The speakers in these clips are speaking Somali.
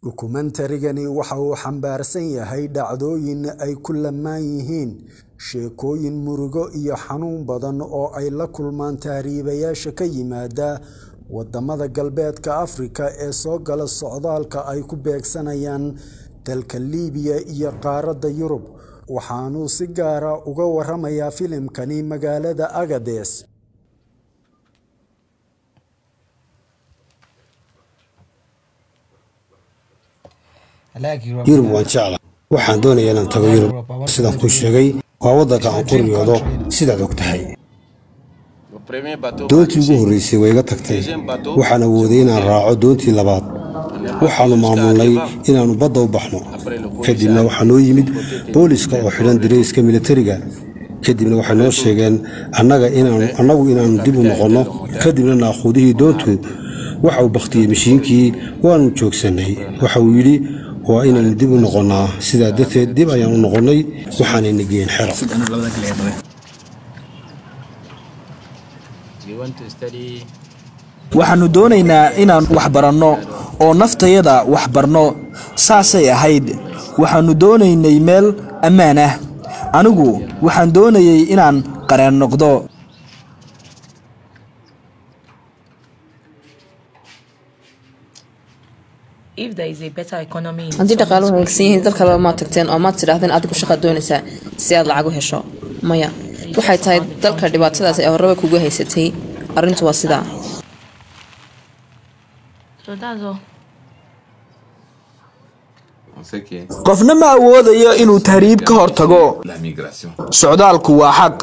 Dokumentarigani waxa uu xambaarsan yahay dhacdooyin ay ku lammaan yihiin sheekooyin murugo iyo xanuun badan oo ay la kulmaan tahriibayaasha ka yimaada wadamada Galbeedka Afrika ee soo gala socdaalka ay ku beegsanayaan dalka Liibiya iyo qaaradda Yurub waxaanu si gaar ah uga waramayaa filimkani magaalada Agadez yurub waan jecla waxaan doonayaa inaan tago yurub sidaan kuu sheegay waa waddanka aan ku riyoodo sidaad og tahay doontii ugu horraysay way iga tagtay waxaan awooday inaan raaco doontii labaad waxaannu maamulnay inaannu badda u baxno kadibna waxaa noo yimid booliska oo xidhan dirayska militariga kadibna waxay noo sheegeen annagu inaannu dib u noqonno kadibna naaquudihii doontu waxa uu bakhtiyey mashiinkii waannu joogsannay waxa uu yidhi waa inaannu dib u noqonnaa sidaa darteed dib ayaan u noqonnay waxaanayna geen xero waxaannu doonaynaa inaan wax baranno oo naftayada wax barno saasay ahayd waxaannu doonaynay meel ammaan ah anigu waxaan doonayay inaan qareen noqdo haddii dhaqaaluhu wanaagsan yihiin dal kaleba maad tagteen oo maad tidhaahdeen adigu shaqaad doonaysaa si aad lacag u hesho maya waxay tahay dalka dhibaatadaas ee horraba kugu haysatay arrintu waa sidaa qofna ma awoodayo inuu tahriib ka hor tago socdaalku waa xaq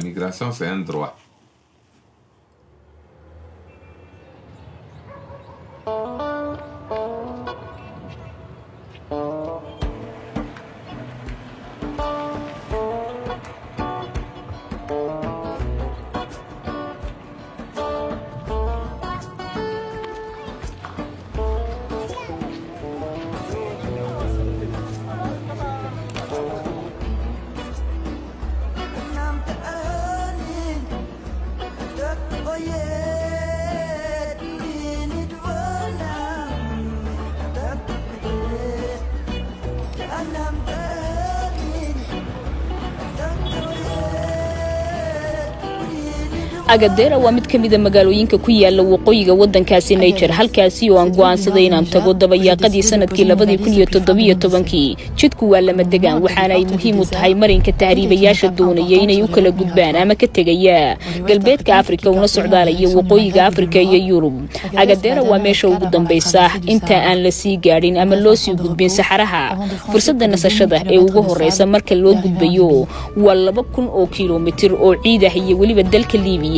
agadera waa mid ka mida magaalooyinka ku yaala waqooyiga wadankaasi niger halkaasi oo aan go'aansaday inaan tago dabayaaqadii sanadkii labadii kun iyo toddobiyo tobankii jidku waa lama degaan waxaana ay muhiim u tahay marinka tahriibayaasha doonaya inay u kala gudbaan ama ka tegaya galbeedka afrika una socdaalaya waqooyiga afrika iyo yurub agadera waa meesha ugu dambaysa inta aan la sii gaadhin ama loo sii gudbin saxaraha fursadda nasashada ee ugu horeysa marka loo gudbayo waa laba kun oo kilomitir oo ciid ah iyo weliba dalka liibiya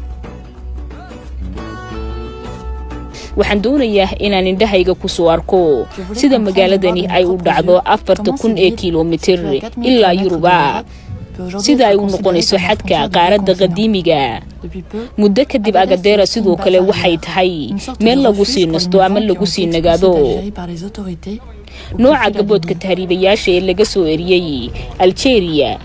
waxaan doonayaa inaan indhahayga ku soo arko sida magaaladani ay u dhacdo afarta kun ee kilomitir ilaa yuruba sida ay u noqonayso xadka qaaradda qadiimiga muddo kadib agadera sidoo kale waxay tahay meel lagu sii nasto ama lagu sii nagaado nooca gaboodka tahriibayaasha ee laga soo eriyey aljeeriya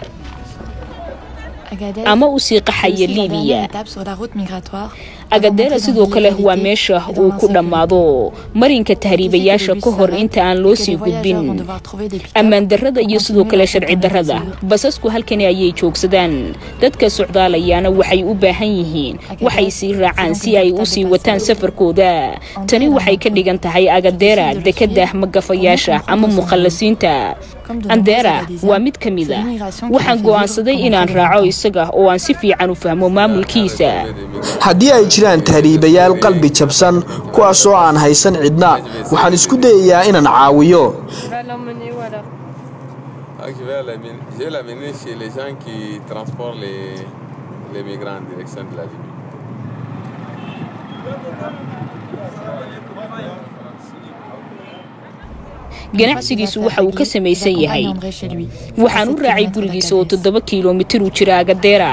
ama u sii qaxaya liibiya agadera sidoo kale waa meesha uu ku dhammaado marinka tahriibayaasha ka hor inta aan loo sii gudbin ammaan darrada iyo sidoo kale sharci darrada basasku halkani ayay joogsadaan dadka socdaalayaana waxay u baahan yihiin waxay sii raacaan si ay u sii wataan safarkooda tani waxay ka dhigan tahay agadera dekada magafayaasha ama mukhallasiinta andera waa mid ka mid a waxaan go'aansaday inaan raaco isaga oo aan si fiican u fahmo maamulkiisa haddii ay jiraan tahriibayaal qalbi jabsan kuwaasoo aan haysan cidna waxaan isku dayayaa inaan caawiyo ganacsigiisu waxa uu ka samaysan yahay waxaan u raacay gurigiisa oo toddoba kilomitir u jira agadera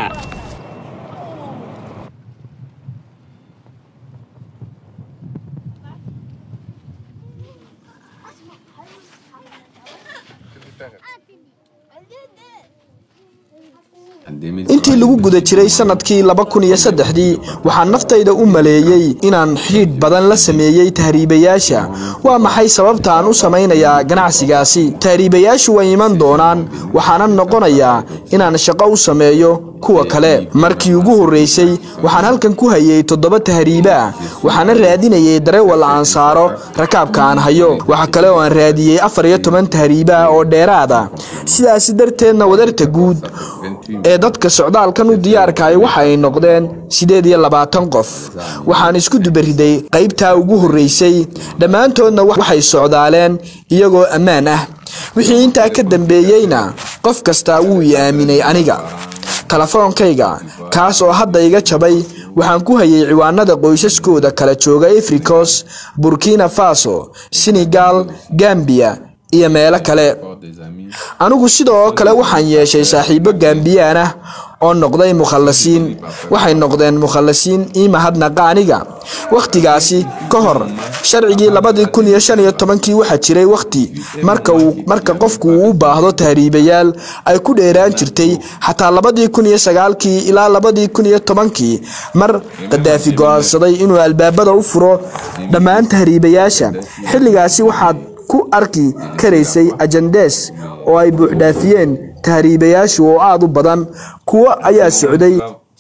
intii lagu guda jiray sannadkii laba kun iyo saddexdii waxaan naftayda u maleeyey inaan xidhiidh badan la sameeyey tahriibayaasha waa maxay sababta aan u samaynayaa ganacsigaasi tahriibayaashu way iman doonaan waxaanan noqonayaa inaan shaqo u sameeyo kuwa kale markii ugu horreysay waxaan halkan ku hayay toddoba tahriibe ah waxaana raadinayay darewal aan saaro rakaabka aan hayo waxa kale oo aan raadiyey afar iyo toban tahriibe ah oo dheeraada sidaasi darteedna wadarta guud ee dadka socdaalkan u diyaarkaay waxa ay noqdeen siddeed iyo labaatan qof waxaan isku dubariday qaybtaa ugu horreysay dhammaantoodna waxay socdaaleen iyagoo ammaan ah wixii intaa ka dambeeyeyna qof kastaa wuu i aaminay aniga telefoonkayga kaas oo hadda iga jabay waxaan ku hayay ciwaanada qoysaskooda kala jooga africos burkina faso senegal gambiya iyo meelo kale anigu sidoo kale waxaan yeeshay saaxiibo gambiyaan ah oo noqday mukhallasiin waxay noqdeen mukhallasiin ii mahadnaqa aniga wakhtigaasi ka hor sharcigii labadii kun iyo shan iyo tobankii waxaa jiray wakhti marka uu marka qofku uu u baahdo tahriibayaal ay ku dheeraan jirtay xataa labadii kun iyo sagaalkii ilaa labadii kun iyo tobankii mar qadaafi go'aansaday inuu albaabada u furo dhammaan tahriibayaasha xilligaasi waxaad ku arki karaysay ajandees oo ay buuxdhaafiyeen tahriibayaashu oo aad u badan kuwo ayaa socday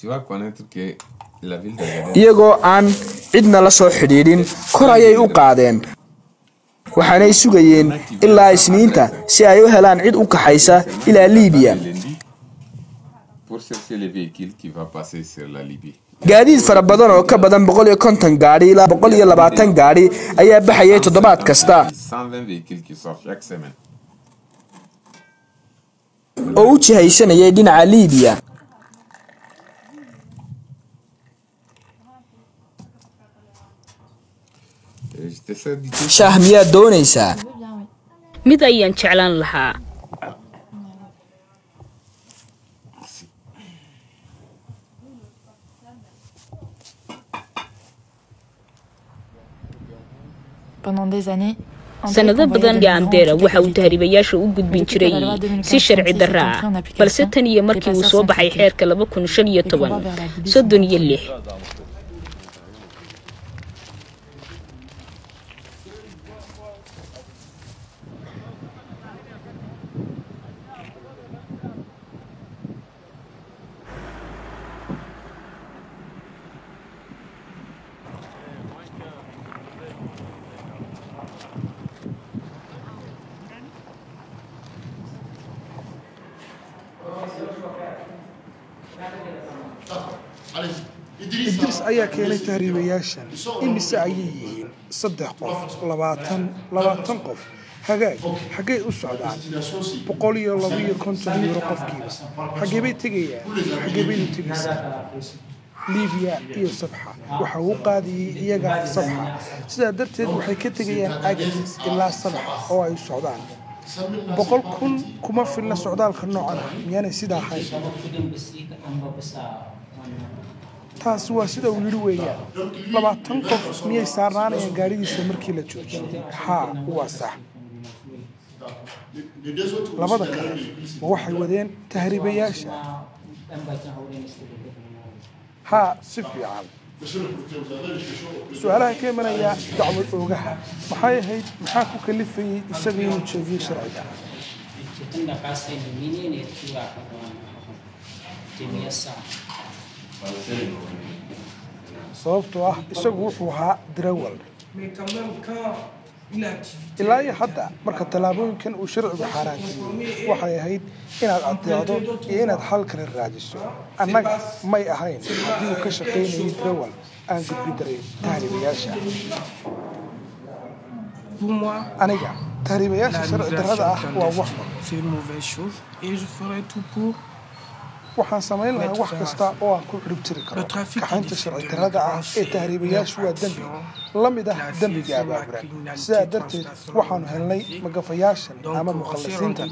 iyagoo aan cidna la soo xidhiidhin kor ayay u qaadeen waxaanay sugayeen ilaa isniinta si ay u helaan cid u kaxaysa ilaa liibiya gaadiid fara badan oo ka badan boqol iyo konton gaadhi ilaa boqol iyo labaatan gaadhi ayaa baxayay toddobaad kasta oo u jihaysanayay dhinaca liibiya shaah miyaad doonaysaa mid ayaan jeclaan lahaa sanado badan gaandera waxa uu tahriibayaasha u gudbin jiray si sharci darra ah balse tan iyo markii uu soo baxay xeerka laba kun shan iyo toban soddon iyo lix idris ayaa keenay tahriibayaashan imise ayay yihiin saddex qof labaatan labaatan qof hagaag xaggay u socdaan boqol iyo laba iyo konton yuuro qofkiiba xaggee bay tegayaan xaggee baynu tegaysaa libiya iyo sabxa waxa uu qaadiyey iyaga sabxa sidaa darteed waxay ka tegayaan agatis ilaa sabxa oo ay u socdaan boqol kun kuma filna socdaalka noocan ah miyaanay sidaa ahayn taasi waa sida uu yidhi weeyaan labaatan qof miyay saarnaanayaan gaadhidiisa markii la joojiyey haa waa sax labada kale ma waxay wadeen tahriibayaasha haa si fiican su-aalaha ka imanaya dacwad oogaha maxay ahayd maxaa ku kalifayey isaga inuu jeediyo sharciga sababtoo ah isagu wuxuu ahaa darawal ilaa iyo hadda marka tallaabooyinkan uu sharcigu xaaraantiiyey waxay ahayd inaad adeecdo iyo inaad xal kale raadiso annaga may ahayn haddii uu ka shaqaynayay darawal aan gudbi daray tahriibayaasha aniga tahriibayaasha sharci darrada ah waa wax waxaan samayn lahaa wax kasta oo aan ku ciribtiri karo kaxaynta sharci darrada ah ee tahriibayaashu waa dembi la mid ah dembiga abaaburan sidaa darteed waxaanu helnay magafayaashan ama mukhallisiintan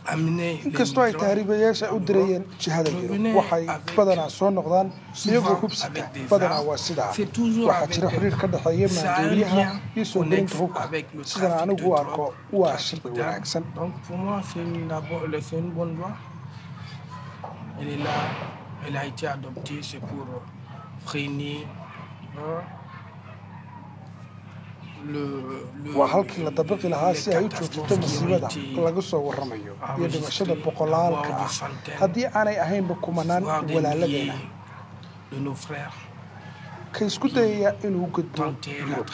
inkastoo ay tahriibayaasha u dirayeen jihada yurub waxay badanaa soo noqdaan iyagoo hubsita badanaa waa sidaa waxaa jira xiriir ka dhexeeya maanduuriyaha iyo soo gelinta hubka sidana anigu u arko waa sharci wanaagsan Elle a été adoptée, c'est pour freiner waa halkii la dabiqi lahaa si ay u joojito masiibada laga soo waramayo iyo dhimashada boqolaalka ah haddii aanay ahaynba kumanaan walaaladeena ka isku dayaya inuu gudbo yurub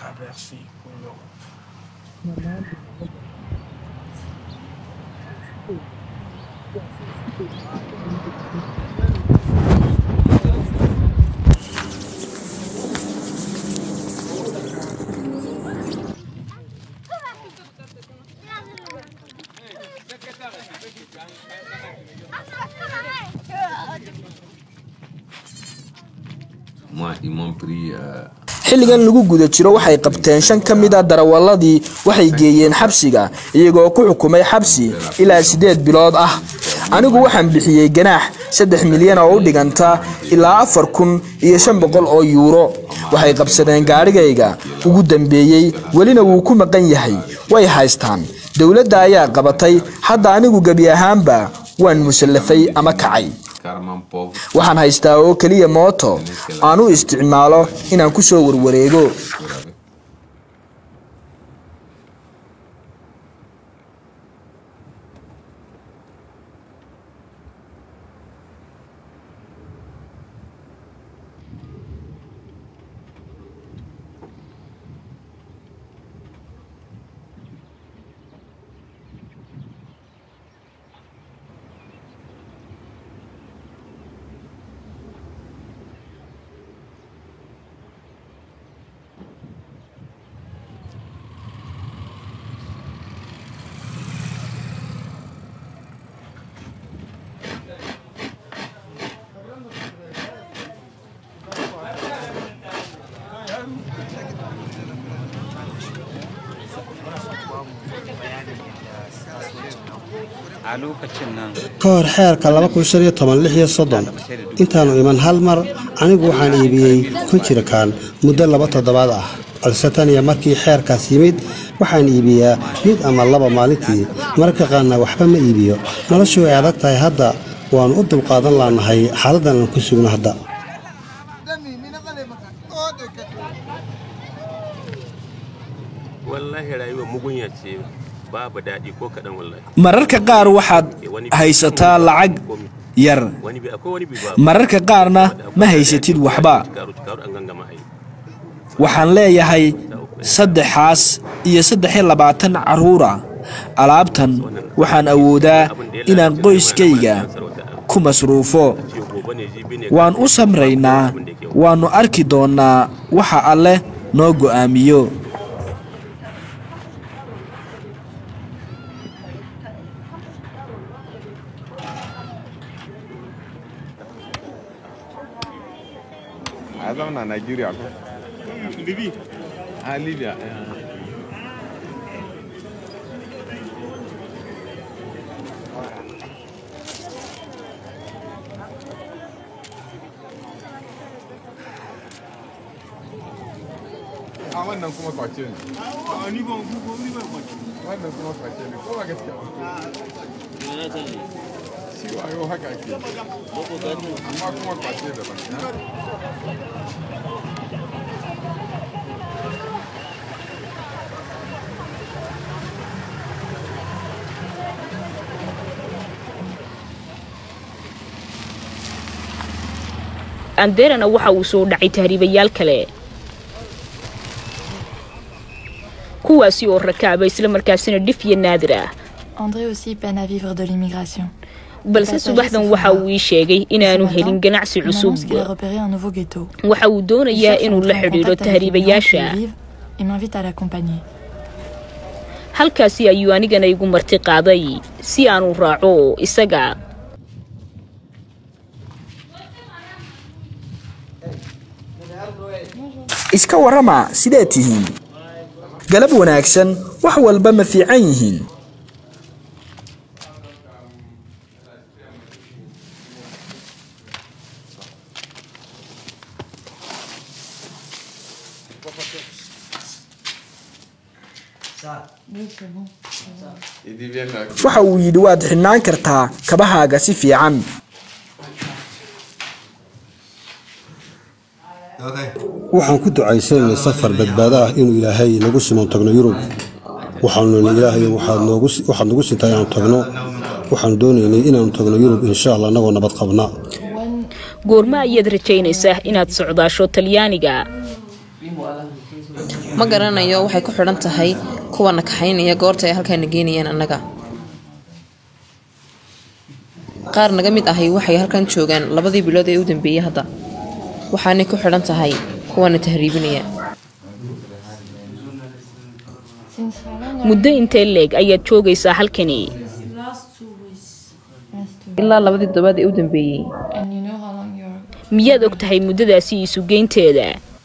xilligan lagu guda jiro waxay qabteen shan ka mid a darawaladii waxay geeyeen xabsiga iyagoo ku xukumay xabsi ilaa siddeed bilood ah anigu waxaan bixiyey ganaax saddex milyan oo u dhiganta ilaa afar kun iyo shan boqol oo yuuro waxay qabsadeen gaadhigayga ugu dambeeyey welina wuu ku maqan yahay way haystaan dowladda ayaa qabatay hadda anigu gebi ahaanba waan musallafay ama kacay waxaan haystaa oo keliya mooto aan u isticmaalo inaan ku soo warwareego ka hor xeerka intaannu iman hal mar anigu waxaan iibiyey kunjirkaan muddo laba toddobaad ah balse tan iyo markii xeerkaas yimid waxaan iibiyaa mid ama laba maalintii mararka qaarna waxba ma iibiyo noloshu way adag tahay hadda waannu u dulqaadan laanahay xaaladdan aan ku sugno hadda mararka qaar waxaad haysataa lacag yar mararka qaarna ma haysatid waxba waxaan leeyahay saddexaas iyo saddex iyo labaatan carruura alaabtan waxaan awoodaa inaan qoyskayga ku masruufo waan u samraynaa waannu arki doonnaa waxa alleh noo go'aamiyo zama na Nigeria ko? Libya. Ah, Libya. A wannan kuma kwace ne. A ni ban kuko ni ban kwace. Wannan kuma kwace ne. Ko ba gaskiya ba. Shi wayo haka ke. Amma kuma kwace da ba. anderana waxa uu soo dhacay tahriibayaal kale kuwaasi oo rakaaba islamarkaasina dhif iyo naadir ah André aussi peine à vivre de l'immigration. balse subaxdan waxa uu ii sheegay inaanu helin ganacsi Il cusub m'annonce qu'il a repéré un nouveau ghetto. waxa uu Il doonayaa cherche à inuu la entrer en xidhiidho contact avec les migrants qui tahriibayaasha y vivent et m'invite à l'accompagner. halkaasi ayuu anigana igu marti qaaday si aanu raaco isaga iska warrama sideed tihiin galab wanaagsan wax walba ma fiican yihiin waxa uu yidhi waad xidhnaan kartaa kabahaaga si fiican waxaan ku ducaysanaynay safar badbaado ah inuu ilaahay nagu siman tagno yurub waxaanu nini ilaahay waxaad noogu waxaad nagu sintaa inaanu tagno waxaanu doonaynay inaanu tagno yurub insha allah annagoo nabad qabna goorma ayaad rajaynaysaa inaad socdaasho talyaaniga ma garanayo waxay ku xidhan tahay kuwana kaxaynaya goorta ay halkaana geynayaan annaga qaar naga mid ahi waxay halkan joogaan labadii bilood ee u dambeeyey hadda waxaanay ku xidhan tahay kuwana tahriibinaya muddo intee leeg ayaad joogaysaa halkani ilaa labadii toddobaad ee u dambeeyey miyaad og tahay muddadaasi isugeynteeda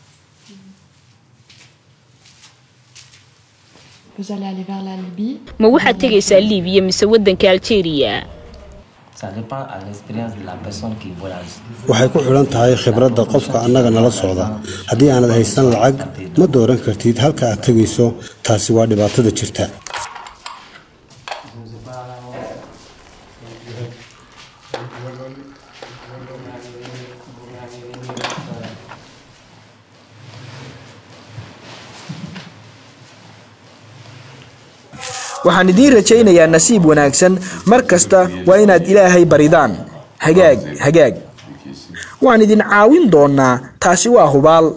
Vous allez aller vers la Libye. ma waxaad tegaysaa liibiya mise waddanka aljeeriya Ça dépend à l'expérience de la personne qui voyage. waxay ku xidhan tahay khibradda qofka annaga nala socda haddii aanad haysan lacag ma dooran kartid halka aad tegayso taasi waa dhibaatada jirta waxaan idiin rajaynayaa nasiib wanaagsan mar kasta waa inaad ilaahay baridaan hagaag hagaag waan idin caawin doonaa taasi waa hubaal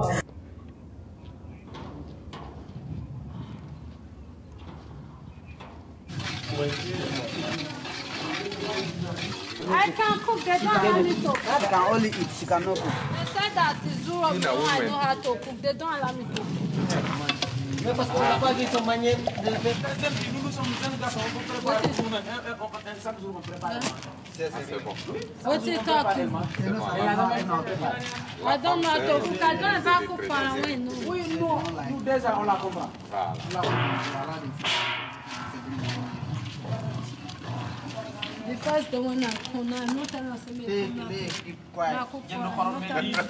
I can cook. They don't allow me to cook. I can only eat. She cannot cook. They said that it's zero In a no, I woman. know how to cook. They don't allow me to cook. What's it talking? I don't know how to cook. I don't ever cook for a win. No. We know. The first the one I cook now, no tell us me. Take, take, keep quiet. I cook for no tell me.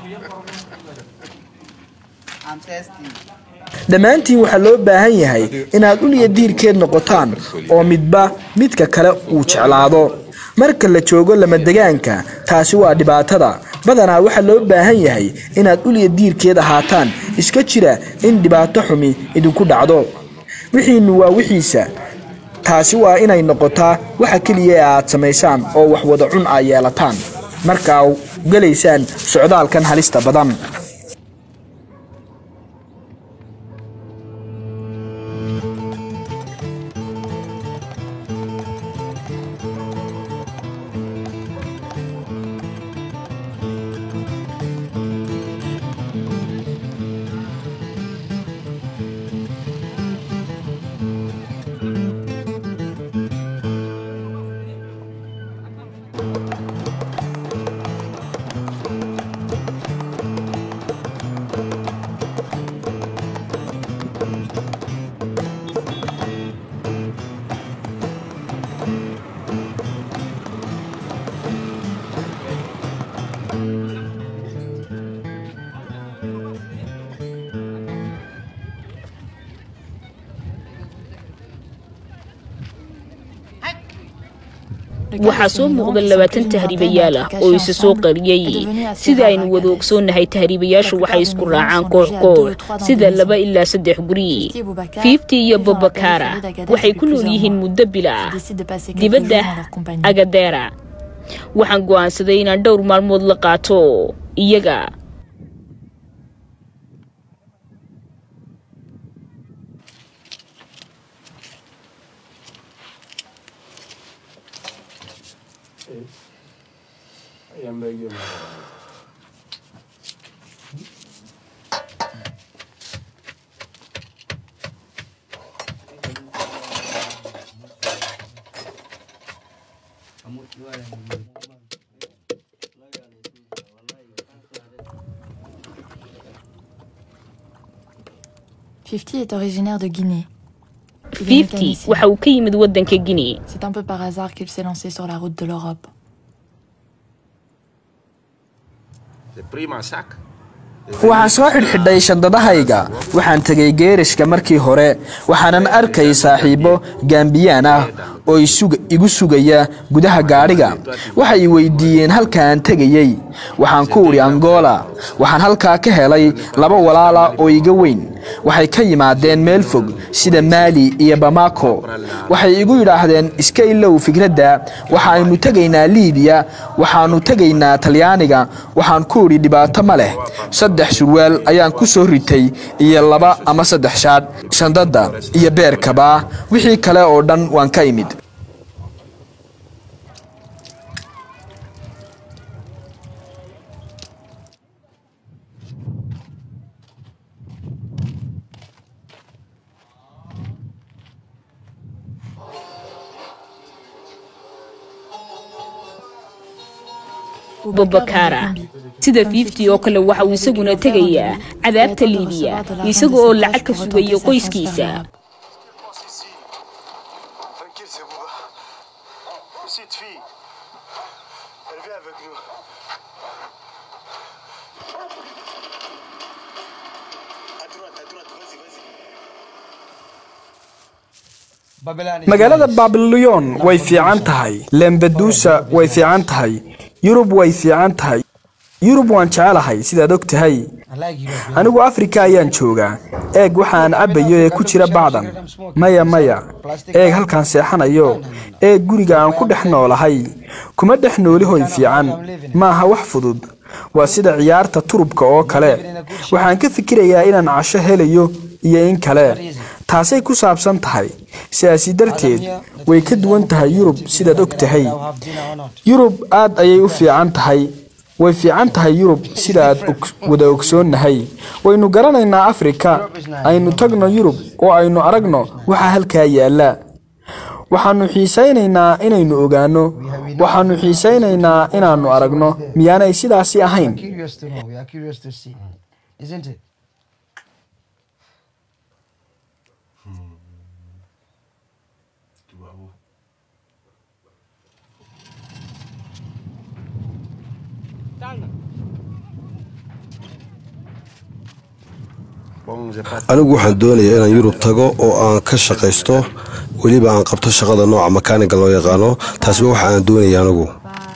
I'm testing. dhammaantiin waxaa loo baahan yahay inaad uliya diirkeed noqotaan oo midba midka kale uu jeclaado marka la joogo lamadegaanka taasi waa dhibaatada badanaa waxaa loo baahan yahay inaad uliya diirkeed ahaataan iska jira in dhibaato xumi idinku dhacdo wixiinnu waa wixiisa taasi waa inay noqotaa waxa keliya ee aad samaysaan oo wax wada cun aa yeelataan markaa gelaysaan socdaalkan halista badan waxaa soo muuqda labaatan tahriibayaal ah oo isa soo qariyey sida aynu wada ogsoonnahay tahriibayaashu waxay isku raacaan koox koox sida laba ilaa saddex guri fiifti iyo bobakara waxay ku nool yihiin muddo bila ah dibadda agadeera waxaan go'aansaday inaan dhowr maalmood la qaato iyaga Fifty est originaire de Guinée. Il est fiifti mécanicien. waxa uu ka yimid waddanka guinea C'est un peu par hasard qu'il s'est lancé sur la route de l'Europe. waxaan soo xidhxidhay shandadahayga waxaan tegay geerishka markii hore waxaanan arkay saaxiibbo gaambiyaan ah oo igu sugaya gudaha gaadhiga waxay i weydiiyeen halkaan tegayey waxaan ku udhi angola waxaan halkaa ka helay laba walaala oo iga weyn waxay ka yimaadeen meel fog sida maali iyo bamako waxay igu yidhaahdeen iska ilow fikradda waxaaynu tegaynaa liibiya waxaannu tegaynaa talyaaniga waxaan ku idhi dhibaato ma leh saddex surwaal ayaan ku soo ritay iyo laba ama saddex shaadh shandadda iyo beerkaba wixii kale oo dhan waan ka imid bobakara sida fiifti oo kale waxa uu isaguna tegayaa cadaabta liibiya isaga oo lacag ka sugaya qoyskiisa magaalada babilyon way fiican tahay lembadusa way fiican tahay yurub way fiican tahay yurub waan jecelahay sidaad og tahay anigu afrika ayaan joogaa eeg waxaan cabbayo ee ku jira bacdan maya maya eeg halkaan seexanayo eeg guriga aan ku dhex noolahay kuma dhex nooli hoy fiican maaha wax fudud waa sida ciyaarta turubka oo kale waxaan ka fikirayaa inaan casho helayo iyo in kale taasay ku saabsan tahay sidaasi darteed way ka duwan tahay yurub sidaad og tahay yurub aad ayay u fiican tahay way fiican tahay yurub sidaaad wada ogsoonnahay waynu garanaynaa afrika aynu tagno yurub oo aynu aragno waxaa halkaa yaalla waxaannu xiisaynaynaa inaynu ogaanno waxaannu xiisaynaynaa inaannu aragno miyaanay sidaasi ahayn anigu waxaan doonayaa inaan yurub tago oo aan ka shaqaysto weliba aan qabto shaqada nooca makaaniga loo yaqaano taasiba waxa aan doonaya anigu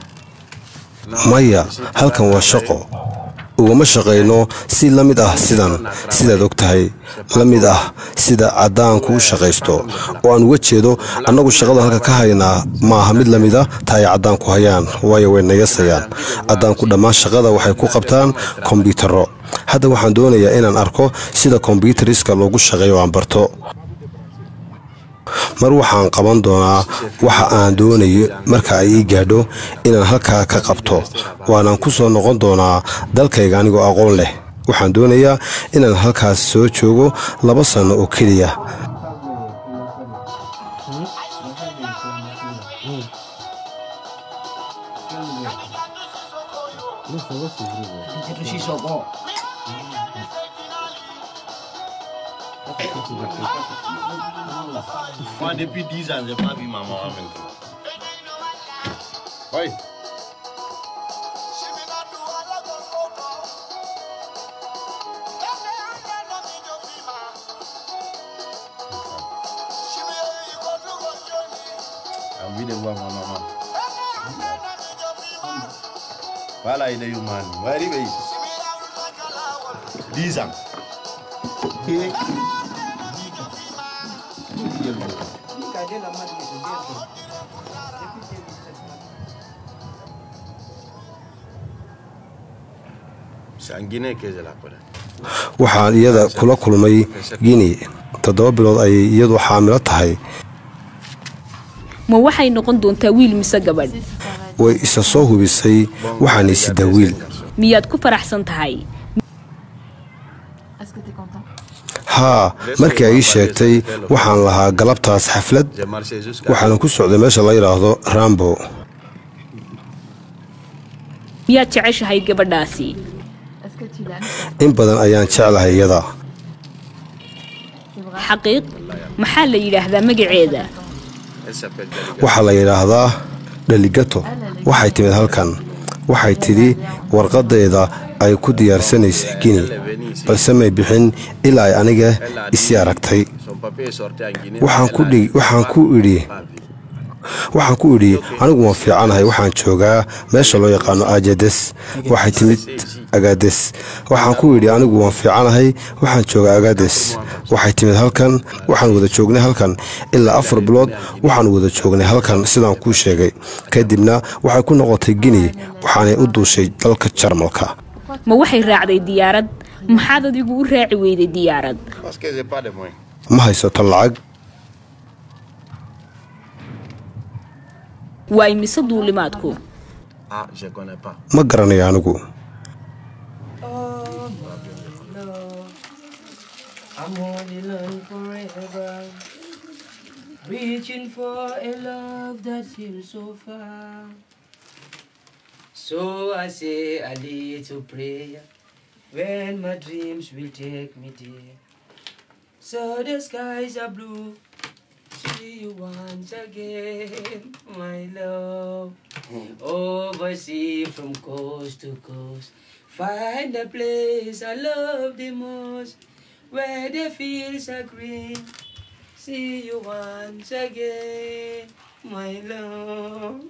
maya halkan waa shaqo ugama shaqayno si la mid ah sidan sidaad og tahay la mid ah sida caddaanku u shaqaysto oo aan uga jeedo annagu shaqada halka ka haynaa maaha mid la mida ta ay caddaanku hayaan waayo way nayasayaan caddaanku dhammaan shaqada waxay ku qabtaan kombyuutarro hadda waxaan doonayaa inaan arko sida kombyutariska loogu shaqeeyo aan barto mar waxaan qaban doonaa waxa aan doonayo marka ay ii gaadho inaan halkaa ka qabto waanaan ku soo noqon doonaa dalkayga anigoo aqoon leh waxaan doonayaa inaan halkaas soo joogo laba sanno oo keliya Moi, depuis 10 ans, je n'ai pas vu maman avec toi. Oui. J'ai envie de voir ma maman. Voilà, il est humain. On va arriver ici. 10 ans. C'est en Guinée que je la connais. waxaan iyada kula kulmay guinea toddoba bilood ayay iyadu xaamilo tahay ma waxay noqon doontaa wiil mise gabadh way isa soo hubisay waxaanay sidaa wiil miyaad ku faraxsan tahay haa markii ay ii sheegtay waxaan lahaa galabtaas xaflad waxaana ku socday meesha la yidhaahdo rambo miyaad jeceshahay gabadhaasi in badan ayaan jeclahay iyada xaqiiq maxaa la yidhaahdaa magaceeda waxaa la yidhaahdaa dhaligato waxay timid halkan waxay tidhi warqaddeeda ay ku diyaarsanaysay gini balse may bixin ilaa ay aniga isii aragtay waxaan ku idhi waxaan ku idhi anigu waan fiicanahay waxaan joogaa meesha loo yaqaano ajades waxay timid agades waxaan ku idhi anigu waan fiicanahay waxaan joogaa agades waxay timid halkan waxaan wada joognay halkan ilaa afar bilood waxaan wada joognay halkan sidaan kuu sheegay kadibna waxay ku noqotay gini waxaanay u duushay dalka jarmalka ma waxay raacday diyaarad maxaad adigu u raaci weyday diyaarad ma haysato lacag waa imise duulimaadku ma garanayo anigu Reaching for a love that seems so far. So I say a little prayer when my dreams will take me there. So the skies are blue. See you once again, my love. Oversea from coast to coast. Find a place I love the most, where the fields are green. See you once again, my love.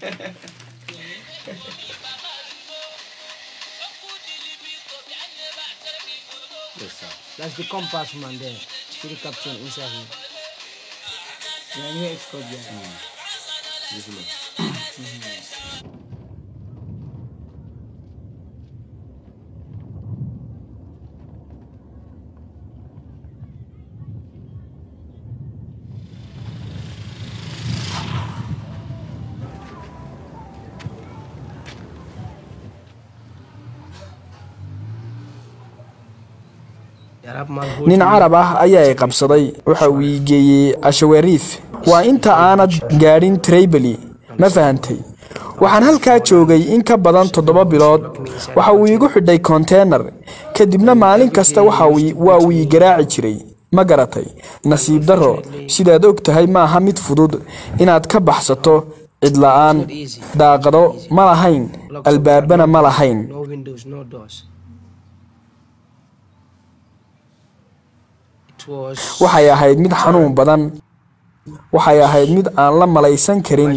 That's the compass man there. See the captain inside here. Yeah, here it's called yeah. This one. nin carab ah ayaa i qabsaday waxa uu ii geeyey ashawariif waa inta aanad gaadhin tribali ma fahantay waxaan halkaa joogay in ka badan toddoba bilood waxa uu iigu xidhay konteenar kadibna maalin kasta waa uu ii garaaci jiray ma garatay nasiib darro sidaad og tahay maaha mid fudud inaad ka baxsato cidla'aan daaqado ma lahayn albaabana ma lahayn No windows, no doors. It was waxay ahayd mid xanuun badan waxay ahayd mid aan la malaysan karin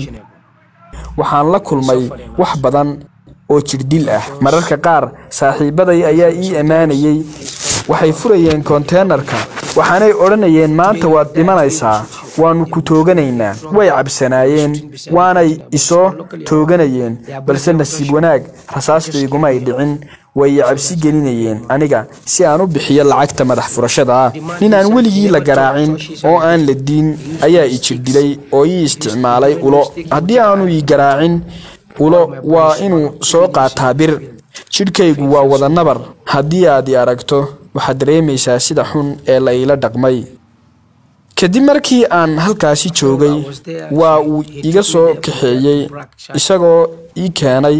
waxaan la kulmay wax badan oo jirdil ah mararka qaar saaxiibaday ayaa ii ammaanayey waxay furayeen konteenarka waxaanay odhanayeen maanta waad dhimanaysaa waannu ku tooganaynaa way cabsanaayeen waanay isoo tooganayeen balse nasiib wanaag rasaasta igumay dhicin way i cabsi gelinayeen aniga si aan u bixiyo lacagta madax furashada ah nin aan weligii la garaacin oo aan la diin ayaa i jirdilay oo ii isticmaalay ulo haddii aanu ii garaacin ulo waa inuu soo qaataa bir jidhkaygu waa wada nabar haddii aad i aragto waxaad dareemaysaa sida xun ee la iila dhaqmay kadib markii aan halkaasi joogay waa uu iga soo kaxeeyey isagoo ii keenay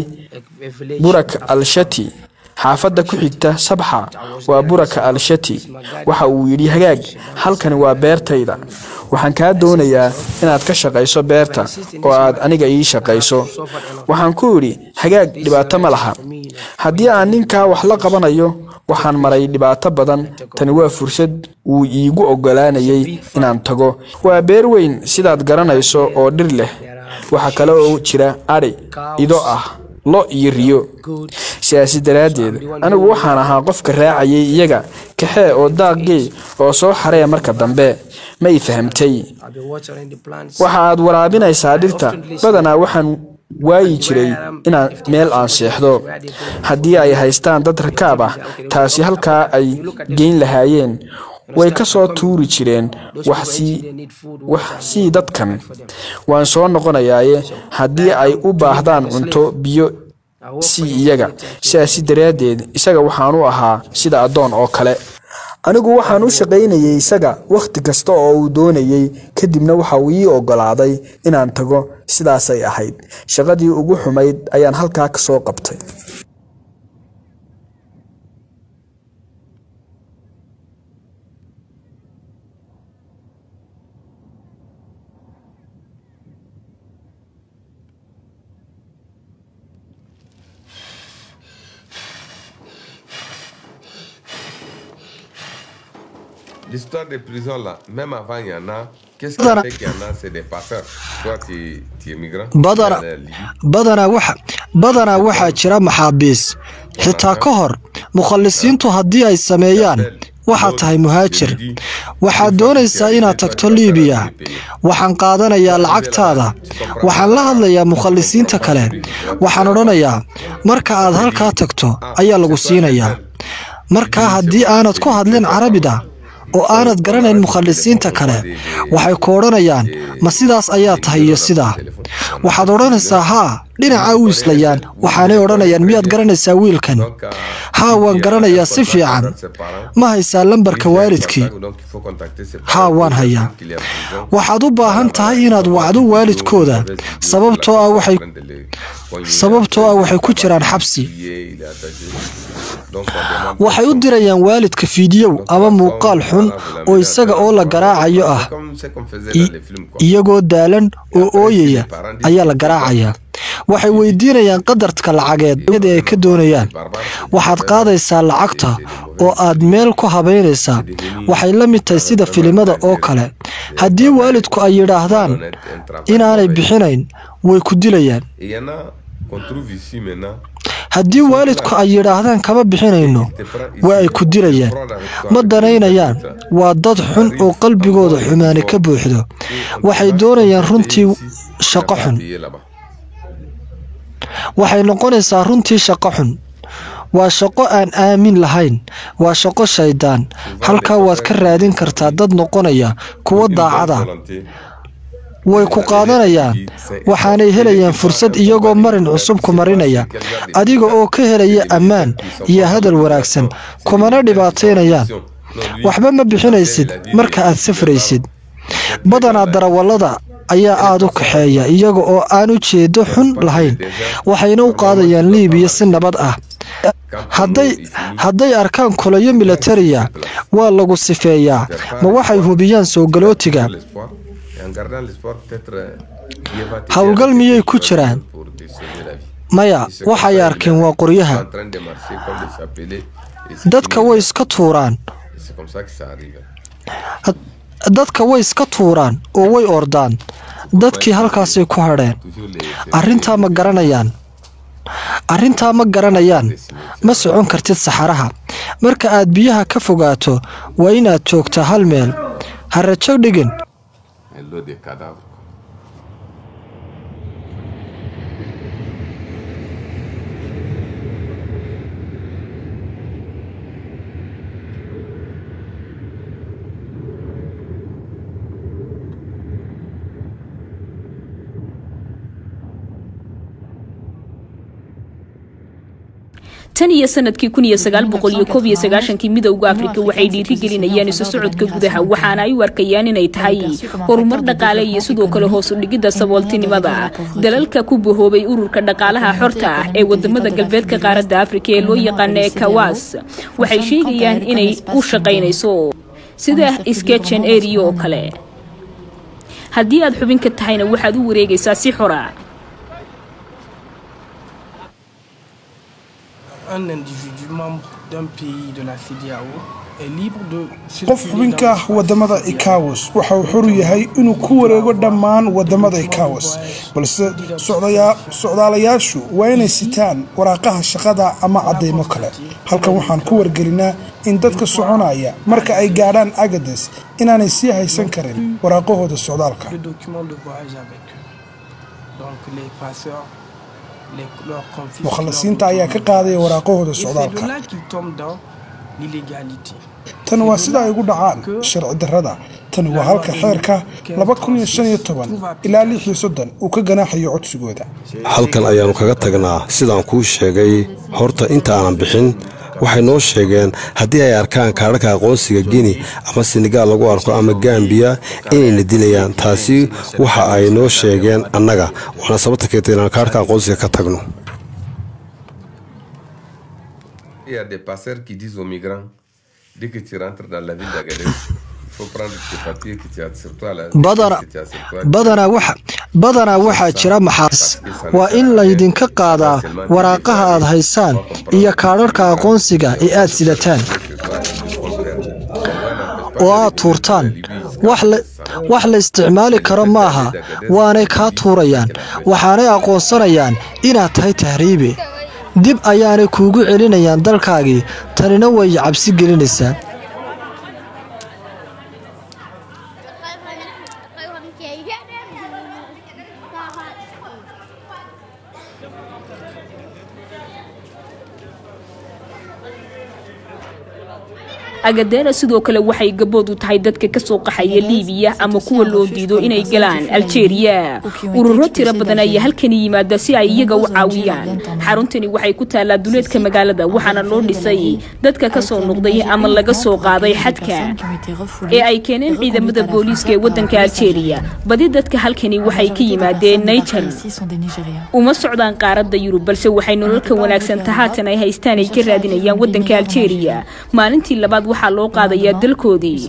burak al-shati xaafadda ku xigta sabxa waa buraka al-shati waxa uu yidhi hagaag halkani waa beertayda waxaan kaa doonayaa inaad ka shaqayso beerta oo aad aniga ii shaqayso waxaan ku idhi hagaag dhibaato ma laha haddii aan ninkaa wax la qabanayo waxaan maray dhibaato badan tani waa fursad uu iigu oggolaanayay inaan tago waa beer weyn sidaad garanayso oo dhir leh waxaa kale oo jira adhi ido ah lo iyo riyo sidaasi daraaddeed anigu waxaan ahaa qofka raacayay iyaga kaxee oo daaqgey oo soo xaree marka dambe ma i fahamtay I'll be watering the plants. waxa aad waraabinaysaa dhirta badanaa waxaan waayi jiray inaan meel aan seexdo haddii ay haystaan dad rakaab ah taasi halkaa ay geyn lahaayeen way ka soo tuuri jireen wax sii wax sii dadkan waan soo noqonayaaye haddii ay u baahdaan cunto biyo sii iyaga sidaasi daraaddeed isaga waxaan u ahaa sida addoon oo kale anigu waxaan u shaqaynayay isaga wakhti kasta oo uu doonayey kadibna waxa uu ii oggolaaday inaan tago sidaasay ahayd shaqadii ugu xumayd ayaan halkaa ka soo qabtay L'histoire des prisons là, même avant il y en a, qu'est-ce qui Badana- fait qu'il y en a C'est des passeurs. Toi, tu, tu es migrant. badana Tu es allé à Libye. badanaa waxa badanaa waxaa jira maxaabiis xitaa ka hor mukhallisiintu haddii ay sameeyaan waxaad tahay muhaajir waxaad doonaysaa inaad tagto liibiya waxaan qaadanayaa lacagtaada waxaan la hadlayaa mukhallisiinta kale waxaan odhanayaa marka aad halkaa tagto ayaa lagu siinayaa markaa haddii aanad ku hadlin carabida oo aanad garanayn mukhallisiinta kale waxay ku odhanayaan ma sidaas ayaa tahay iyo sidaa waxaad odhanaysaa haa dhinaca u islayaan waxaanay odhanayaan miyaad garanaysaa wiilkan haa waan garanayaa si fiican ma haysaa lambarka waalidkii Donc il faut contacter ses haa waan hayaa qu'il est en prison. waxaad u baahan tahay inaad wacdo waalidkooda sababtoo ah waxay sababtoo ah waxay ku jiraan xabsi Il est attaché. Donc on demande waxay u dirayaan waalidka fiidiyow ama muuqaal xun oo isaga oo la garaacayo ah comme c'est qu'on faisait I- dans les films. Quoi. iyagoo daalan oo ooyaya ayaa la garaacayaa waxay weydiinayaan qadarka lacageed iyada ay ka doonayaan waxaad qaadaysaa lacagta oo aad meel ku habaynaysaa waxay la mid tahay sida filimada oo kale haddii waalidku ay yidhaahdaan inaanay bixinayn way ku dilayaan Et il y en a qu'on trouve ici maintenant. haddii waalidku ay yidhaahdaan kama bixinayno waa ay ku dilayaan ma danaynayaan waa dad xun oo qalbigooda xumaani ka buuxdo waxay doonayaan runtii shaqo xun Payé là-bas. waxay noqonaysaa runtii shaqo xun waa shaqo aan aamin lahayn waa shaqo shaydaan halkaa waad ka raadin kartaa dad noqonaya kuwo daacada way ku qaadanayaan waxaanay helayaan fursad iyagoo marin cusub ku marinaya adiga oo ka helaya ammaan iyo hadal wanaagsan kumana dhibaataynayaan waxba ma bixinaysid marka aad safraysid badanaa darawallada ayaa aada u kaxeeya iyaga oo aan ujeedo xun lahayn waxayna u qaadayaan liibiya si nabad ah hadday hadday arkaan kulayo militariya waa lagu sifeeyaa ma waxay hubiyaan soo galootiga L'espoir. Et en gardant l'espoir, peut-être. euh, Dieu va t'aider howlgal à miyay te ku jiraan pour te sauver la vie. maya waxay arkeen waa qoryaha en train de marcher comme des chapelets. Et c'est dadka way iska tuuraan et c'est comme ça que ça arrive. dadka way iska tuuraan oo way ordaan dadkii halkaasay ku hadheen Toujours les. arrintaa ma garanayaan arrintaa ma garanayaan ma socon kartid saxaraha marka aad biyaha ka fogaato waa inaad joogtaa hal meel ha rajo dhigin Un lot de cadavres. tan iyo sanadkii kun iyo sagaal boqol iyo koob iyo sagaashankii midowda afrika waxay dhiirigelinayaan isu socodka gudaha waxaana ay u arkayaan inay tahay horumar dhaqaale iyo sidoo kale hoos u dhigidda sabooltinimada dalalka ku bahoobay ururka dhaqaalaha xorta ah ee wadamada galbeedka qaaradda afrika ee loo yaqaana ekawas waxay sheegayaan inay u shaqaynayso sida sketchen area oo kale haddii aad xubin ka tahayna waxaad u wareegaysaa si xora un individu membre d'un pays de la CDAO est libre de qof xubinka ah wadamada ikawas waxa uu xor yahay inuu ku wareego dhammaan wadamada ikawas balse socdaya- socdaalayaashu waa inay sitaan waraaqaha shaqada ama caddaymo kale halkan waxaan ku wargelinaa in dadka soconaya marka ay gaadhaan agades inaanay sii haysan karin waraaqahooda socdaalka le document de voyage avec eux. Donc les passeurs les, leur confisquent leur mukhalasiinta ayaa ka qaadaya waraaqahooda Et c'est de socdaalka là qu'ils tombent dans l'illégalité. tan waa sida ay ugu dhacaan sharci darrada tani waa halka xeerka ilaa uu ka ganaaxayo codsigooda halkan ayaannu kaga tagnaa sidaan kuu sheegay horta inta aanan bixin waxay noo sheegeen haddii ay arkaan kaadhaka aqoonsiga gini ama senegaal lagu arko ama gambiya inayna dilayaan taasi waxa ay noo sheegeen annaga waana sababta keentay inaan kaadhka aqoonsiga ka tagno Il y a des passeurs qui disent aux migrants, dès que tu rentres dans la ville d'Agadez, il faut prendre tes papiers que tu as sur toi, là, badana que tu as sur toi. badanaa waxa badanaa waxaa jira maxaas waa in laydinka qaadaa waraaqaha aad haysaan iyo kaadharhka aqoonsiga ee aad sidataan oo aad tuurtaan wax la isticmaali karo maaha waanay kaa tuurayaan waxaanay aqoonsanayaan inaad tahay tahriibe dib ayaanay kuugu celinayaan dalkaagii tanina way cabsi gelinaysaa agadeera sidoo kale waxay gabood u tahay dadka ka soo qaxaya liibiya ama kuwa loo diido inay galaan aljeeriya ururo tiro badan ayaa halkani yimaada si ay iyaga u caawiyaan xaruntani waxay ku taallaa duleedka magaalada waxaana loo dhisay dadka ka soo noqday ama laga soo qaaday xadka ee ay keeneen ciidamada booliiska ee waddanka aljeeriya badi dadka halkani waxay ka yimaadeen niger uma socdaan qaaradda yurub balse waxay nololka wanaagsan haatan ay haystaan ay ka raadinayaan waddanka aljeeriya maalintii labaad waxaa loo qaadayaa dalkoodii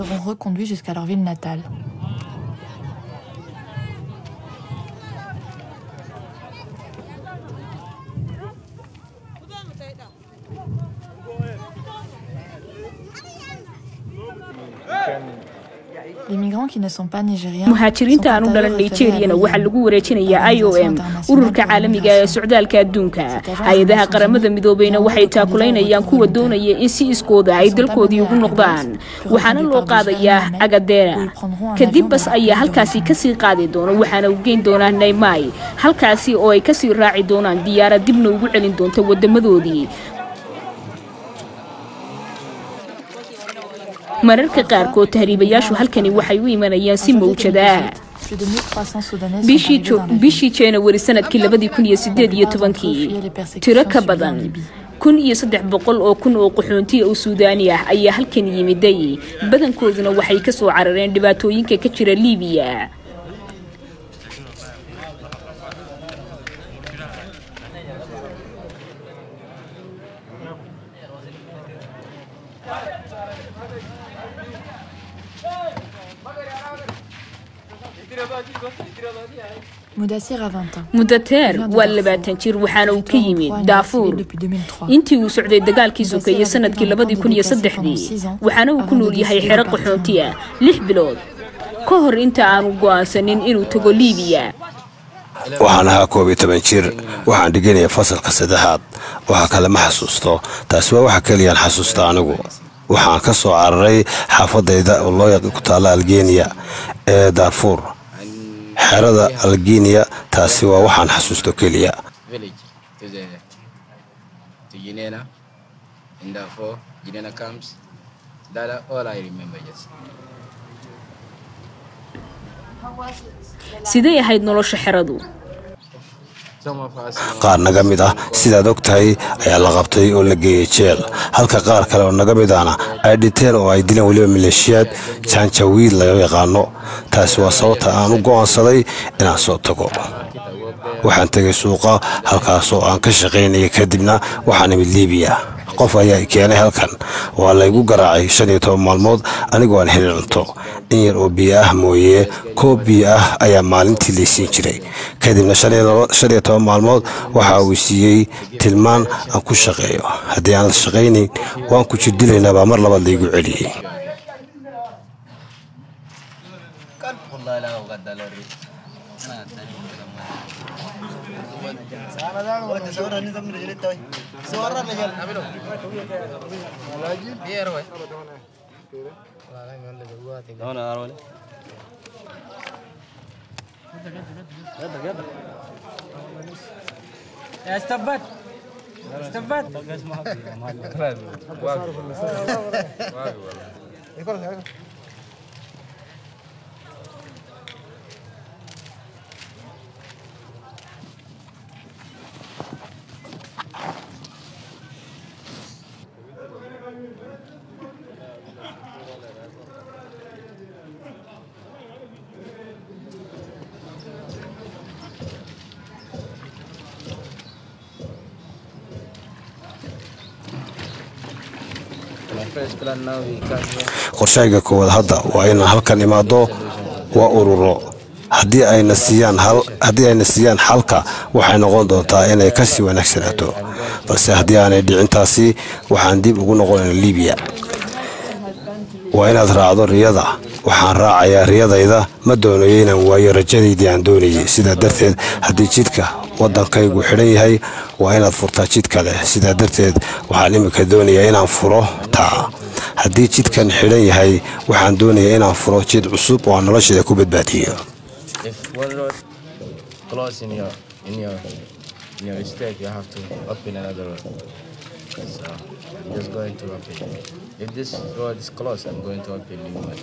muhaajiriinta aanu dhalan nigeriyana waxaa lagu wareejinayaa i o m ururka caalamiga ee socdaalka adduunka hay-adaha qaramada midoobeyna waxay taakulaynayaan kuwa doonaya in si iskooda ay dalkoodii ugu noqdaan waxaana loo qaadayaa agadeera kadib bas ayaa halkaasi kasii qaadi doona waxaana u geyn doonaa naymai halkaasi oo ay kasii raaci doonaan diyaarad dibna ugu celin doonta wadamadoodii mararka qaarkood tahriibayaashu halkani waxay u imanayaan si mawjadaa bishii januari sanadkii labadii kun iyo sideed iyo tobankii tiro ka badan kun iyo saddex boqol oo kun oo qaxoontiya oo suudaani ah ayaa halkan yimiday badankooduna waxay ka soo carareen dhibaatooyinka ka jira liibiya mudateer waa labaatan jir waxaana uu ka yimid daafuur intii uu socday dagaalkii sokeeye sanadkii labadii kun iyo saddexdii waxaana uu ku nool yahay xero qaxoonti ah lix bilood ka hor inta aanu go'aansanin inuu tago liibiya waxaan ahaa koob iyo toban jir waxaan dhiganaya fasalka saddexaad waxa kale ma xasuusto taasi waa waxa keliyaan xasuusta anigu waxaan ka soo cararay xaafadayda oo loo ku taalla algeniya ee daarfuur xerada algeniya taasi waa waxaan xasuusto keliya sidee ahayd nolosha xeradu qaar naga mid ah sidaad og tahay ayaa la qabtay oo la geeyey jeel halka qaar kale oo naga mid ahna ay dhinteen oo ay dileen weliba maleeshiyaad jaanjawiid laga yaqaano taasi waa sababta aan u go'aansaday inaan soo tago waxaan tegay suuqa halkaasoo aan ka shaqaynayay kadibna waxaan imid liibiya qof ayaa keenay halkan waa laygu garaacay shan iyo toban maalmood anigoo aan helin cunto in yar oo biyo ah mooye koob biyo ah ayaa maalintii laysiin jiray kadibna shan iyo toban maalmood waxa uu siiyey tilmaan aan ku shaqeeyo haddii aan la shaqaynayn waan ku jirdilaynaa baa mar labaad laygu celiyey استبت استبت qorshayga koowaad hadda waa inaan halkan imaado waa ururo haddii ayna siiyaan xalka waxay noqon doontaa inay kasii wanaagsanaato balse haddii aanay dhicintaasi waxaan dib ugu noqonayna libiya waa inaad raacdo riyada waxaan raacayaa riyadayda ma doonayo inaan waayo rajadaydii aan doonayay sidaa darteed haddii jidka waddankaygu xidhan yahay waa inaad furtaa jid kale sidaa darteed waxaan iminka doonayaa inaan furo taa haddii jidkan xidhan yahay waxaan doonayaa inaan furo jid cusub oo aan nolosheeda ku badbaadiyo If one road close in your in your in your state, you have to open another road. So I'm just going to open. If this road is closed, I'm going to open new one.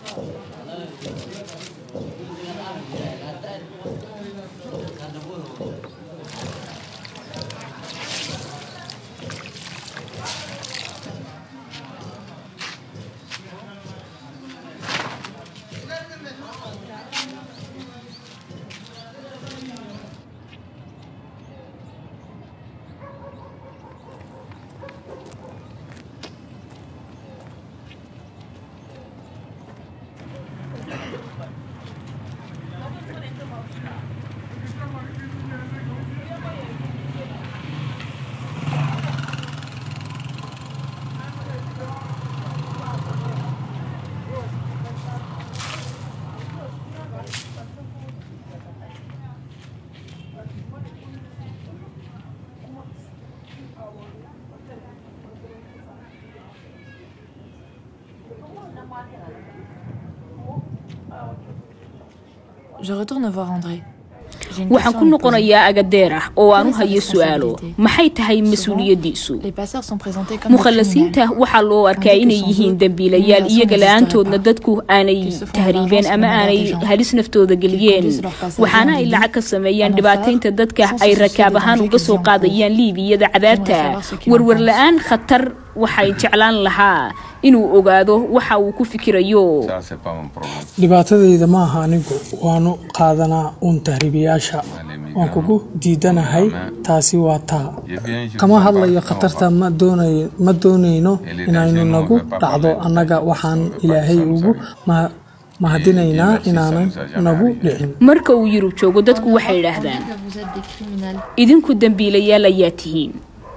Je retourne voir André. J'ai une waxaan question ku à lui noqonayaa agadeer ah oo aan u Quelle est hayo sa su'aalo responsabilité maxay tahay Souvent, mas-uuliyaddiisu Les passeurs sont présentés comme des mukhallasiinta criminels. waxaa loo arkaa Tandis que inay sans yihiin eux, dembiilayaal l'immigration iyaga n'existerait la-aantoodna pas. dadku aanay Qu'ils se font tahriibeen d'avance ama comme aanay des gens. halis naftooda geliyeen conduisent leurs passagers waxaana en ay Libye, lacag ka sameeyaan en dhibaataynta enfer, dadka sans ay se soucier rakaab des ahaan dangers uga qu'ils soo encourent. qaadayaan liibiyada cadaabta savoir ce qu'il en warwar pense. la-aan khatar waxay jeclaan lahaa inuu ogaado waxa uu ku fikirayo Ça, c'est pas mon problème. dhibaatadayda ma aha anigu waanu qaadanaa uun tahriibayaasha waan kugu diidanahay taasi waa taa kama hadlayo khatarta ma doonayo ma doonayno inaynu nagu dhacdo annaga waxaan ilaahay ugu ma- mahadinaynaa inaanan nagu dhicin marka uu yurub joogo dadku waxay idhaahdaan Que vous êtes des criminels. idinku dembiilayaal ayaa tihiin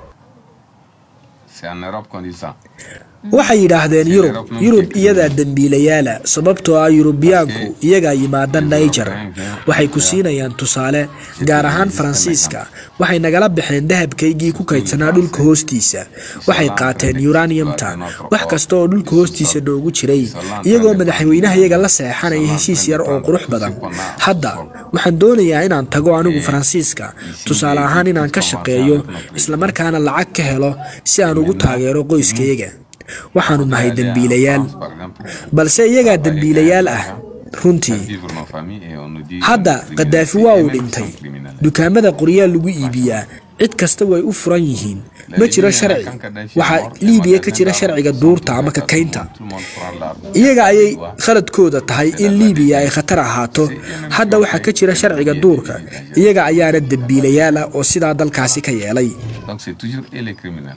C'est en Europe qu'on dit ça. waxay yidhaahdeen yurub yurub iyadaa dembiilayaala sababtoo ah yurubiyaanku iyagaa yimaada naijer waxay ku siinayaan tusaale gaar ahaan faransiiska waxay nagala baxeen dahabkaygii ku kaydsanaa dhulka hoostiisa waxay qaateen uraniumta wax kasta oo dhulka hoostiisa noogu jiray iyagoo madaxweynaha iyaga la seexanaya heshiis yar oo qurux badan hadda waxaan doonayaa inaan tago anigu faransiiska tusaale ahaan inaan ka shaqeeyo islamarkaana lacag ka helo si aan ugu taageero qoyskayaga waxaanu nahay dembiilayaal balse iyagaa dembiilayaal ah runtii Vivre nos familles et on nous dit. hadda kadaafi waa uu dhintay dukaamada qoryaa lagu iibiyaa cid kasta way u furan yihiin ma jiro sharci waxaa liibiya ka jira sharciga duurta ama kakaynta iyaga ayay khaladkooda tahay in liibiya ay khatar ahaato hadda waxaa ka jira sharciga duurka iyaga ayaana dembiilayaal ah oo sidaa dalkaasi ka yeelay Donc c'est toujours et les criminels.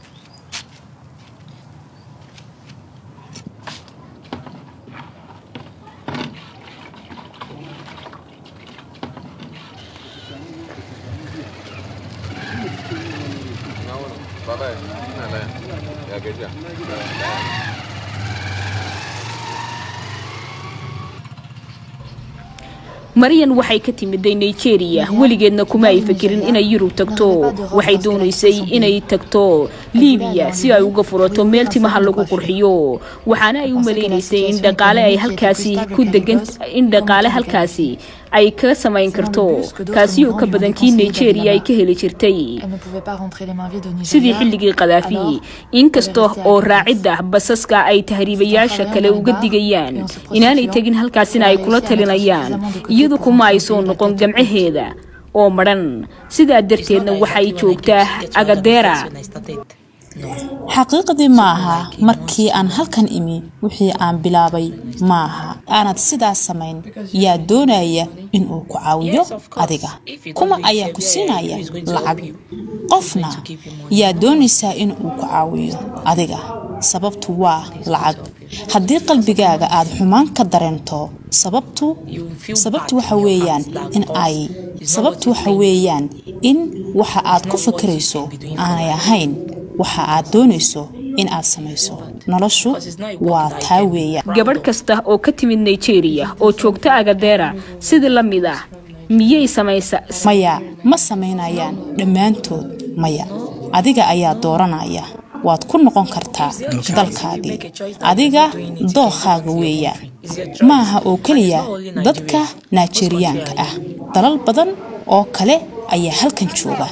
maryan waxay ka timiday nigeria weligeedna kuma ay fikirin inay yurub tagto waxay doonaysay inay tagto liibiya si ay uga furato meel timaha lagu qurxiyo waxaana ay u malaynaysay in dhaqaale ay halkaasi ku degan in dhaqaale halkaasi ay ka samayn karto kaasi oo ka badan kii nigeria ay ka heli jirtay Elle ne pouvait pas rentrer les mains vides au sidii Nigeria. xilligii kadaafi inkasta oo raacidda basaska ay tahriibayaasha kale uga digayaan inaanay tegin halkaasina ay kula talinayaan iyadu kuma ay soo noqon gamcaheeda oo madhan sidaa darteedna waxay joogtaa agadeera xaqiiqdii ma aha markii aan halkan imi wixii aan bilaabay ma aha aanad sidaas samayn yaa doonaya inuu ku caawiyo adiga kuma ayaa ku siinaya lacag qofna yaa doonaysaa inuu ku caawiyo adiga sababtu waa lacag haddii qalbigaaga aad xumaan ka dareento sababtu sababtu waxa weeyaan in ay sababtu waxa weeyaan in waxa aad ku fikirayso aanay ahayn waxa aad doonayso in aad samayso noloshu waa taa weeyaan gabadh kasta oo ka timid nigeria oo joogta agadeera sidii la mid ah miyay samaysa maya ma samaynayaan dhammaantood maya adiga ayaa dooranaya waad ku noqon kartaa dalkaagii adiga dookhaaga weeyaan maaha oo keliya dadka naajeriyaanka ah dalal badan oo kale ayaa halkan jooga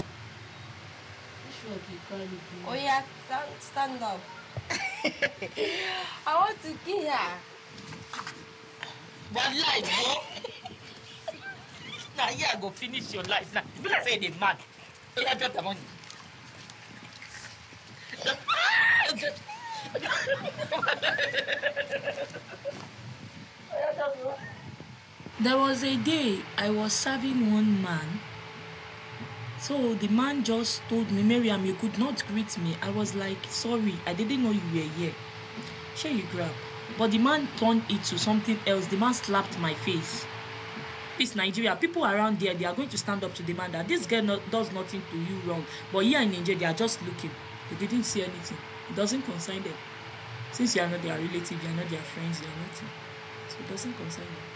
Oh yeah, stand, stand up. I want to kill her. But life, bro. now here I go finish your life now. You like say they mad. You have the money. There was a day I was serving one man. So the man just told me, Miriam, you could not greet me. I was like, sorry, I didn't know you were here. Sure, you grab. But the man turned it to something else. The man slapped my face. This Nigeria, people around there, they are going to stand up to the man that this girl not, does nothing to you wrong. But here in Nigeria, they are just looking. They didn't see anything. It doesn't concern them. Since you are not their relative, you are not their friends, you are nothing. So it doesn't concern them.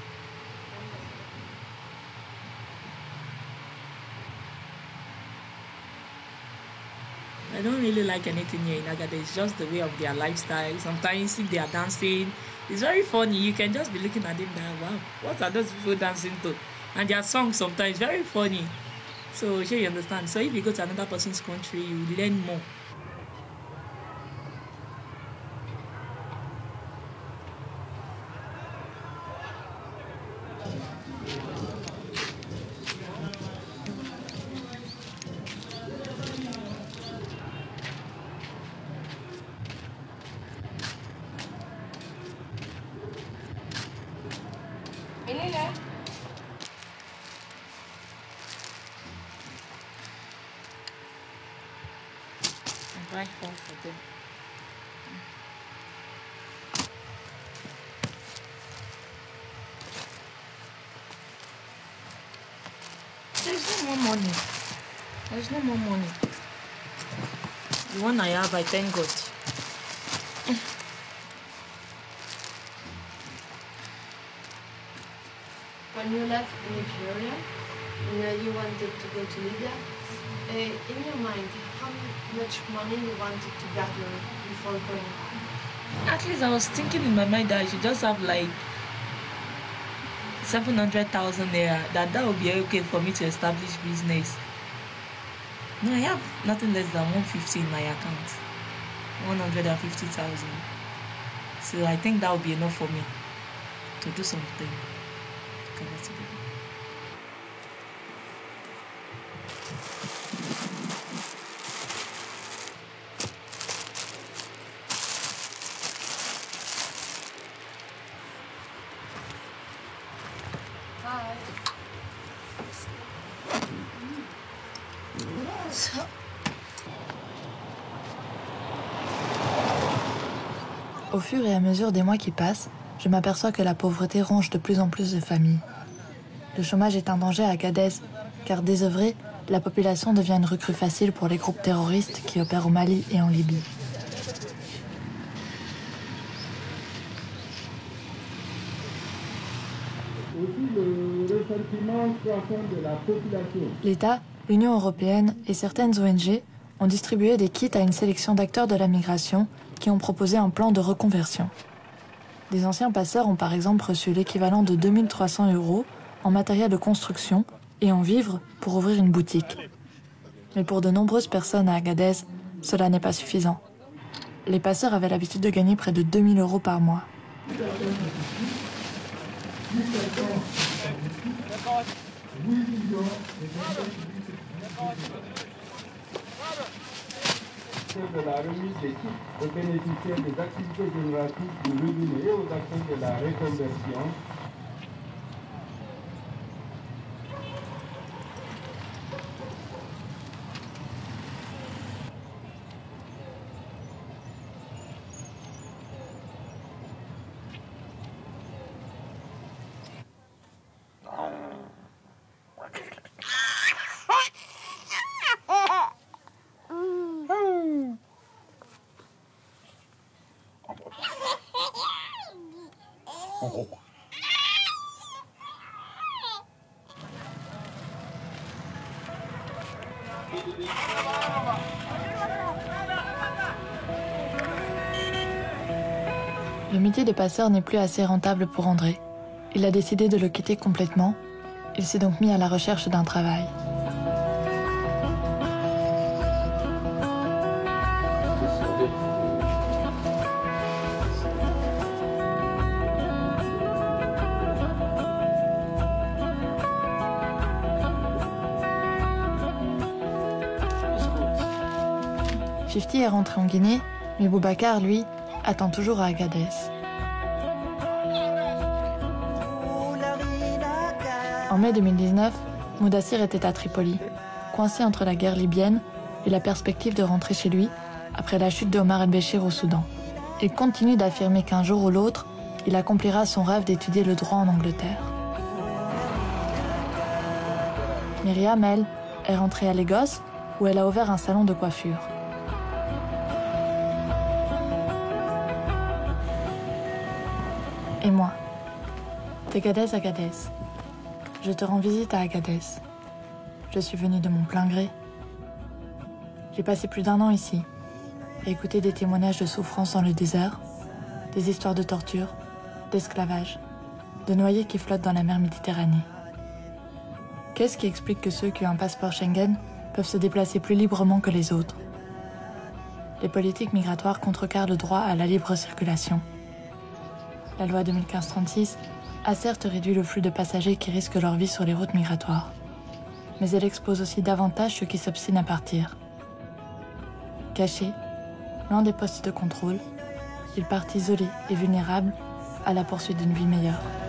I don't really like anything here in Agada. It's just the way of their lifestyle. Sometimes you see they are dancing. It's very funny. You can just be looking at them like, wow, what are those people dancing to? And their songs sometimes very funny. So sure you understand. So if you go to another person's country, you learn more. Menina. I buy all for them. There's no more money. There's no more money. The one I have, I thank God. When you left Nigeria, you know you wanted to go to Libya. Uh, in your mind, how much money you wanted to gather before going? At least I was thinking in my mind that I should just have like 700,000 naira, that that would be okay for me to establish business. No, I have nothing less than 150 in my account. 150,000. So I think that would be enough for me to do something. Get it together. Hi. So, Au fur et à mesure des mois qui passent, je m'aperçois que la pauvreté ronge de plus en plus de familles. Le chômage est un danger à Gadez, car désœuvrée, la population devient une recrue facile pour les groupes terroristes qui opèrent au Mali et en Libye. Aussi le ressentiment croissant de la population. L'État, l'Union européenne et certaines ONG ont distribué des kits à une sélection d'acteurs de la migration qui ont proposé un plan de reconversion. Des anciens passeurs ont par exemple reçu l'équivalent de 2300 euros en matériel de construction et en vivres pour ouvrir une boutique. Mais pour de nombreuses personnes à Agadez, cela n'est pas suffisant. Les passeurs avaient l'habitude de gagner près de 2000 euros par mois. de la remise des kits aux bénéficiaires des activités génératives du revenu et aux acteurs de la reconversion. en gros. Le métier de passeur n'est plus assez rentable pour André. Il a décidé de le quitter complètement. Il s'est donc mis à la recherche d'un travail. Fifty est rentré en Guinée, mais Boubacar, lui, attend toujours à Agadez. En mai 2019, Moudassir était à Tripoli, coincé entre la guerre libyenne et la perspective de rentrer chez lui après la chute de Omar el-Béchir au Soudan. Il continue d'affirmer qu'un jour ou l'autre, il accomplira son rêve d'étudier le droit en Angleterre. Myriam, elle, est rentrée à Lagos où elle a ouvert un salon de coiffure. Et moi, Tegadez Agadez. Je te rends visite à Agadez. Je suis venue de mon plein gré. J'ai passé plus d'un an ici, à écouter des témoignages de souffrance dans le désert, des histoires de torture, d'esclavage, de noyés qui flottent dans la mer Méditerranée. Qu'est-ce qui explique que ceux qui ont un passeport Schengen peuvent se déplacer plus librement que les autres Les politiques migratoires contrecarrent le droit à la libre circulation. La loi 2015-36 a certes réduit le flux de passagers qui risquent leur vie sur les routes migratoires, mais elle expose aussi davantage ceux qui s'obstinent à partir. Cachés, loin des postes de contrôle, ils partent isolés et vulnérables à la poursuite d'une vie meilleure.